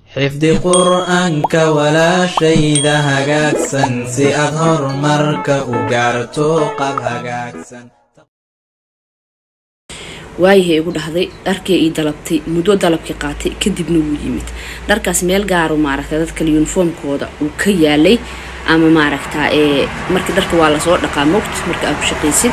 xifdi qur'aanka walaashayda hagaagsan si aad horumarka u gaarto qab hagaagsan waayahay igu dhahday dharkii ii dalabtay muddo dalabkii qaatay kadibna wuu yimid dharkaas meel gaaru maaragta dadkale yuniformkooda uu ka yaalay ama maaragta ee markii dharka waa lasoo dhaqaa mogt marka aad ku shaqaysid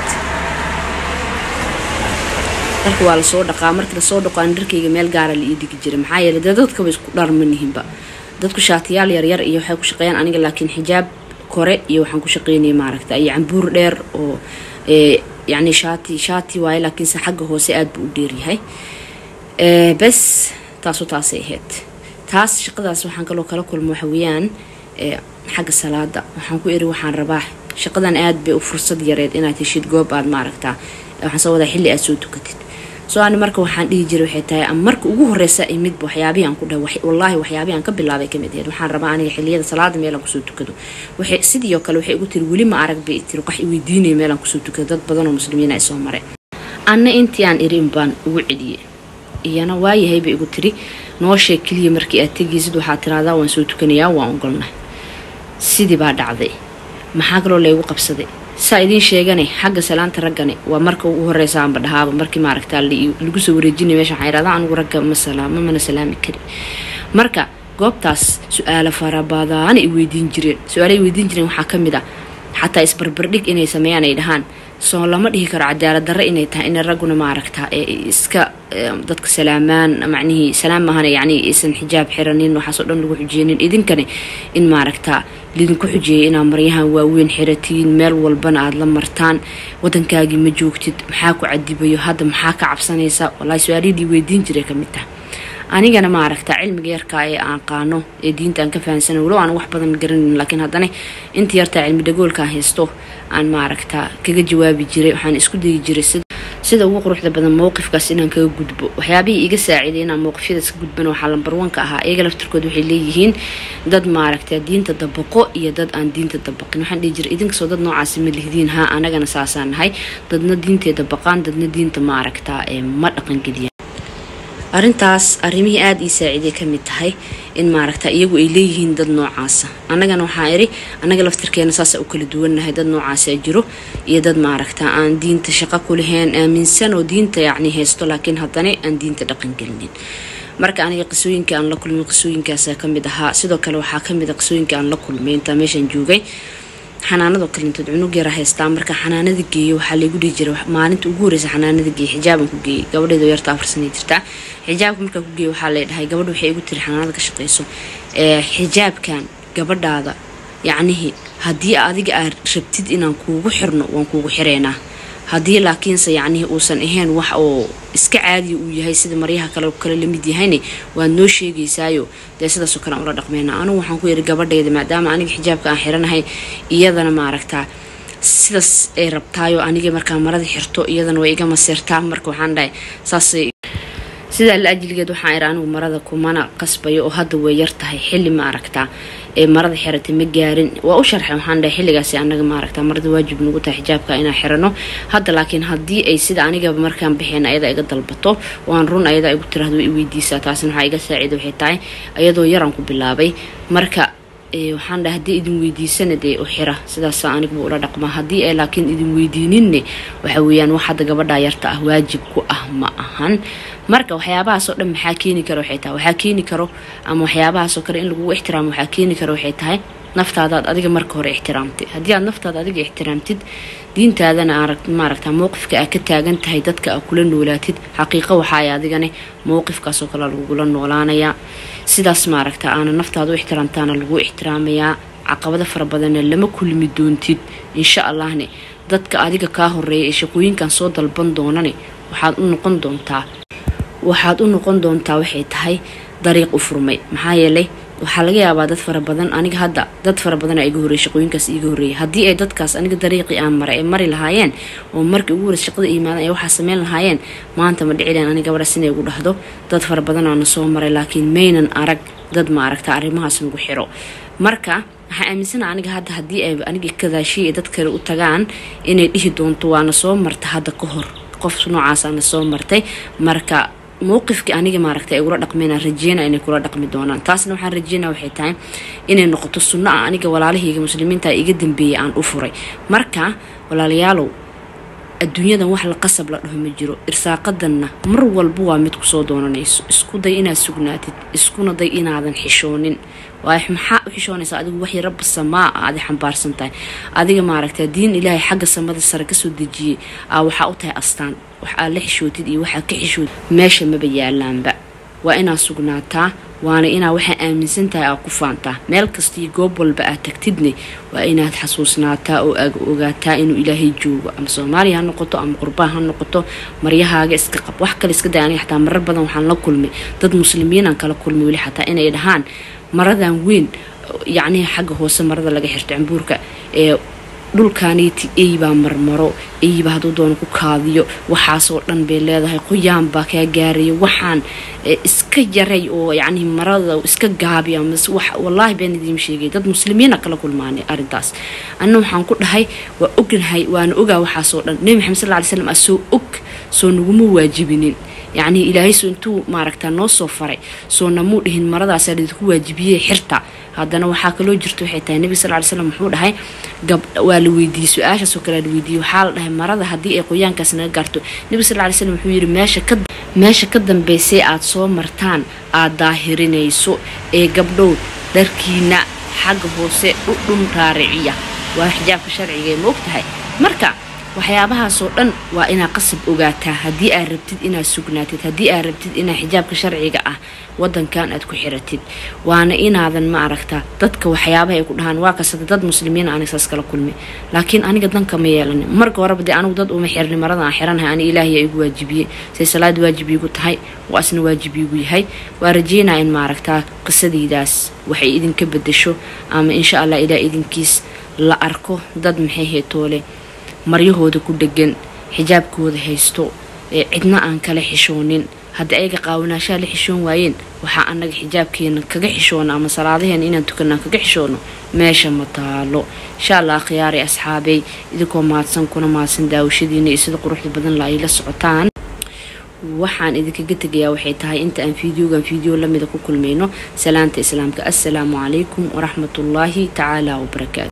dharka waa lasoo dhaqaa markii lasoo dhaqo aan dharkayga meel gaara la ii dhigi jiray maxaa yeelay dee dadkaba isku dhar ma nihinba dadku shaatiyaal yaryar iyo waxay ku shaqeeyaan aniga laakiin xijaab kore iyo waxaan ku shaqeynaya maaragta iyo cambuur dheer oo ee yacni shaati shaati waaye laakiinse xagga hoose aada buu u dheeryahay bes taasu taasay ahayd taas shaqadaas waxaan kaloo kala kulmo waxa weeyaan xagga salaada waxaan ku eri waxaan rabaa shaqadan aad bay u fursad yareed inaad heshid goob aad maaragtaa waxaan soo wadaa xilli aad soo tukatid soo ani marka waxaan dhihi jiray waxay tahay ama marka ugu horeysa imidba waxyaabihii aan ku dhahay wallaahi waxyaabihii aan ka bilaabay kamid ahayd waxaan rabaa aniga xilliyada salaada meelaan kusoo tukado waxay sidii oo kale waxay igu tiri weli ma arag bay tiri wax iweydiinaya meelaan kusoo tukado dad badan oo muslimiina ay soo maray anna intii aan irin baan ugu celiyey iyana waayahay bay igu tiri noo sheeg keliya markii aad tegaysid waxaad tiraahdaa waan soo tukanayaa waan ogolnahay sidii baa dhacday maxaa kaloo laygu qabsaday saa idiin sheegane xagga salaanta raggane waa marka ugu horeysa aanba dhahaaba markii maaragta lagu soo wareejinay meesha waxaan yidhahdaa anigu ragga ma salaamo mana salaami kari marka goobtaas su-aalo farabadaan ay weydiin jireen su-aalo ay weydiin jireen waxaa ka mid ah xataa isbarbardhig inay sameeyaan ay dhahaan soo lama dhihi karo cadaalad darre inay tahay inay ragguna maaragta ee iska dadka salaamaan macnihii salaam mahana yacni aysan xijaab xiranin waxaasoo dhan lagu xujeynin idinkani in maaragta lidinku xujeeyay inaad maryahan waaweyn xiratiin meel walbana aada la martaan wadankaagii ma joogtid maxaa ku cadibayo hadda maxaa ka cabsanaysa wallaahi su-aalihii weydiin jiray ka mid taha anigana maaragta cilmiga yarkaa ee aan qaano ee diinta aan ka fahansana walow aan wax badan garanin laakiin haddana inta yartaa cilmi dhagoolkaan haysto aan maaragta kaga jawaabi jiray waxaan isku dayi jiray sida ugu quruxda badan mowqifkaas inaan kaga gudbo waxyaabihii iga saaciiday inaan mowqifyadaas ka gudbana waxaa lambarwanka ahaa iyaga laftirkood waxay leeyihiin dad maaragta diinta dabaqo iyo dad aan diinta dabaqin waxaan dhihi jiray idinkastoo dad noocaasi ma lihdiin haa anagana saasaan nahay dadna diintay dabaqaan dadna diinta maaragta ma dhaqangeliya arrintaas arrimihii aada ii saaciiday ka mid tahay in maaragta iyagu ay leeyihiin dad noocaasa annagana waxaa iri annaga laftirkeena saasa u kala duwannahay dad noocaasa jiro iyo dad maaragta aan diinta shaqo ku lahayn aaminsan oo diinta yacni haysto laakiin haddana aan diinta dhaqangelinin marka aniga qisooyinkai aan la kulmay qisooyinkaasa ka mid ahaa sidoo kale waxaa ka mid a qisooyinka aan la kulmay intaa meeshaan joogay xanaanadoo kalintood cunug yara haystaa marka xanaanada geeyo waxaa laygu dhihi jiray maalinta ugu horeysa xanaanada geeye xijaaban ku geeyey gabadheedo yarta afar sanay jirtaa xijaabka markaa ku geeye waxaa lay dhahay gabadha waxay igu tiri xanaanada ka shaqeyso xijaabkan gabadhaada yacnihii haddii adiga aad rabtid inaan kuugu xirno waan kuugu xireynaa haddii laakiinse yacnihii uusan ahayn wax oo iska caadiya uu yahay sida maryaha kale kale lamid yahayne waad noo sheegaysaayo dee sidaasoo kale aan ula dhaqmeyna anigu waxaan ku yidhi gabadhayda maadaama aniga xijaabka aan xiranahay iyadana maaragtaa sidaas ay rabtaayo aniga markaa marada xirto iyadana way iga maseertaa marka waxaan dhahay saasay sidaa la ajligeed waxaan iri anigu marada kumana qasbayo oo hadda way yar tahay xilli ma aragtaa ee marada xiratay ma gaarin waa u sharxay waxaan dhahay xilligaasi anaga ma aragtaa marada waajib nagu tahay xijaabka inaan xirano hadda laakiin haddii ay sida anigaba markaan baxeen ayada iga dalbato waan run ayada igu tiraahdo way i weydiisaa taasina waxaa iga saacida waxay tahay ayadoo yaraan ku bilaabay marka waxaan dhahay haddii idin weydiisana dee u xira sidaasa aniguba ula dhaqmaa haddii ay laakiin idin weydiininne waxa weeyaan wax hadda gabadhaa yarta ah waajib ku ah ma ahan marka waxyaabahaasoo dhan maxaa keeni karo waxay tahay waxaa keeni karo ama waxyaabahaasoo kale in lagugu ixtiraamo waxaa keeni karo waxay tahay naftaadaad adiga marka hore ixtiraamtay haddii aad naftaada adiga ixtiraamtid diintaadana maaragta mowqifka aad ka taagan tahay dadka aad kula noolaatid xaqiiqo waxaay adigane mowqifkaasoo kale lagugula noolaanayaa sidaas maaragta aana naftaada u ixtiraamtaana lagu ixtiraamayaa caqabado fara badanna lama kulmi doontid insha allahne dadka adiga kaa horeeya ee shaqooyinkan soo dalban doonane waxaad u noqon doontaa waxaad u noqon doontaa waxay tahay dariiq u furmay maxaa yeelay waxaa laga yaabaa dad fara badan aniga hadda dad fara badan iga horreeyay shaqooyinkaas iiga horreeyay haddii ay dadkaas aniga dariiqii aan maray ay mari lahaayeen oo markii ugu horeysa shaqada imaadan ay waxaa sameyn lahaayeen maanta ma dhici lahayn aniga gabadhaas inay igu dhahdo dad fara badan aana soo maray laakiin maynan arag dad ma aragta arrimahaas nagu xiro marka waxaa aaminsana aniga hadda haddii ay aniga kadaashiya ay dad kale u tagaan inay dhihi doonto waana soo marta hadda ka hor qof noocaasana soo martay marka mowqifkii aniga maaragta ay ula dhaqmeen rajeyna inay kula dhaqmi doonaan taasna waxaan rajeynaa waxay tahay inay noqoto sunno ah aniga walaalahayga muslimiinta iga dambeeyay aan u furay marka walaalayaalow adduunyadan wax la qasab la dhaho ma jiro irsaaqadanna mar walba waa mid kusoo doonanayso isku day inaad sugnaatid iskuna day inaadan xishoonin waay maxaa u xishoonaysaa adigu waxii rabbi samaa a adi xambaarsan tahay adiga maaragta diin ilaahay xagga samada sare kasoo dejiyey aa waxaa u tahay astaan wax aad la xishootid iyo waxaad ka xishootid meesha maba yaalaanba waa inaad sugnaataa waana inaa waxaa aaminsan tahay aad ku faantaa meel kasta iyo goob walba aad tagtidne waa inaad xasuusnaataa oo aad ogaataa inuu ilaahay joogo ama soomaaliya ha noqoto ama qurbaan ha noqoto maryahaaga iska qab wax kale iska day aniga xataa marar badan waxaan la kulmay dad muslimiinaan kala kulmay weli xataa inay dhahaan maradan weyn yacnihi xagga hoose marada laga xirto cambuurka ee dhulkaaniiti eybaa marmaro eyba hadduu doono ku kaadiyo waxaasoo dhan bay leedahay qoyaan baa kaa gaaraya waxaan iska yaray oo yacni marada iska gaabiya mase wax wallaahi baan idiin sheegay dad muslimiina kala kulmaanay arrintaas anna waxaan ku dhahay waa ognahay waana ogaa waxaasoo dhan nebi maxamed sal lla ly slam asoo og soo naguma waajibinin yacni ilaahay soo intuu maaragtaa noo soo faray soo namuu dhihin maradaasaa lidinku waajibiyey xirta haddana waxaa kaloo jirta waxay tahay nebiga sal ly slam wuxuu dhahay gab waa la weydiiyey su-aashaasoo kale la weydiiyey waxaa la dhahay marada haddii ay qoyaankaas naga gaarto nebiga sal ly slam wuxuu yidhi meesha ka meesha ka dambaysay aad soo martaan aad daahirinayso ee gabdhow dharkiina xagga hoose dhudhun raariciya waa xijaabka sharciga ee ma og tahay marka waxyaabahaasoo dhan waa inaad qasab ogaataa haddii aad rabtid inaad sugnaatid haddii aad rabtid inaad xijaabka sharciga ah wadankan aad ku xiratid waana inaadan ma aragtaa dadka waxyaabaha ay ku dhahaan waa kasada dad muslimiin aniga saas kala kulmi laakiin aniga danka ma yeelanin marka horeba dee anigu dad uma xirni marada aan xiranahay ani ilaahay igu waajibiyey say salaad waajib iigu tahay waa isna waajib iigu yahay waa rajeynaa in maaragtaa qisadaydaas waxay idinka bedesho ama insha allah ilaa idinkiis la arko dad maxay heetoole maryahooda ku dhegan xijaabkooda haysto ee cidna aan kala xishoonin haddii ayaga qaawanaashaa la xishoon waayeen waxaa annaga xijaabkeena kaga xishoona ama salaadaheena inaan tukanaan kaga xishoono meesha ma taalo insha allah khiyaari asxaabey idinkoo mahadsan kuna mahadsan daawashadiina iyo sida quruxda badan la ay la socotaan waxaan idinkaga tegayaa waxay tahay inta aan fideogan fideo lamida ku kulmayno salaanta islaamka assalaamu calaykum waraxmatullaahi tacaala wabarakaatu